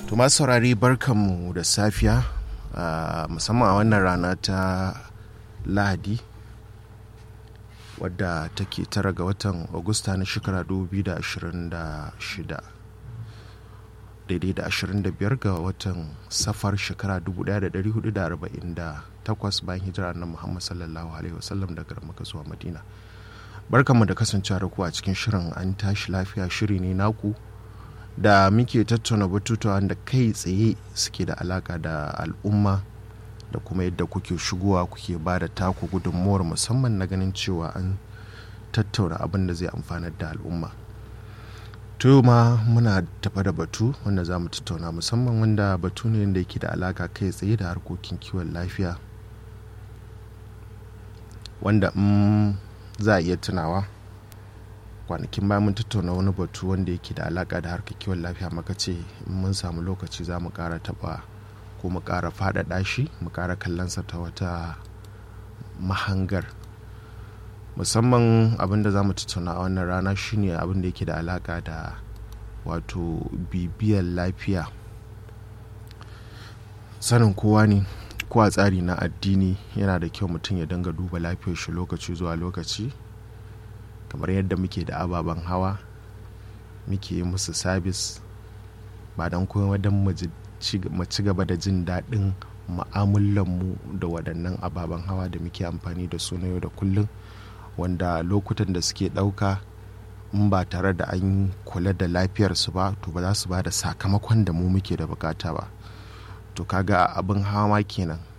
To masu saurari barkanmu da safiya musamman a wannan rana ta Lahadi wadda take tara ga watan Agusta na shekara 2026 daidai da 25 ga watan safar shekara 1448 bayan hijira na Muhammad sallallahu alaihi wasallam daga Makka zuwa Madina. Barkanmu da kasancewa da ku a cikin shirin an tashi lafiya shiri ne naku. da muke tattauna batutuwa da kai tsaye suke da alaka da al'umma da kuma yadda kuke shigowa kuke ba da taku gudunmuwar musamman na ganin cewa an tattauna abin da zai amfanar da al'umma to ma muna tafa da batu wanda za mu tattauna musamman wanda batu ne da yake da alaka kai tsaye da harkokin kiwon lafiya wanda in za a iya tunawa kwanakin bayan mun tattauna wani batu wanda yake da alaka da harkar kiwon lafiya maka ce mun samu lokaci za mu kara taba ko mu kara faɗaɗa shi mu kara kallonsa ta wata mahangar musamman abin da za mu tattauna a wannan rana shine abin da yake da alaka da wato bibiyar lafiya sanin kowa ne ko a tsari na addini yana da kyau mutum ya dinga duba lafiyar shi lokaci zuwa lokaci kamar yadda muke da ababen hawa muke yi musu sabis ba don kuma don mu ci gaba da jin daɗin mu da waɗannan ababen hawa da muke amfani da su na yau da kullum wanda lokutan da suke ɗauka in ba tare da an kula da lafiyarsu ba to ba za su ba da sakamakon da mu muke da bukata ba to kaga abin hawa kenan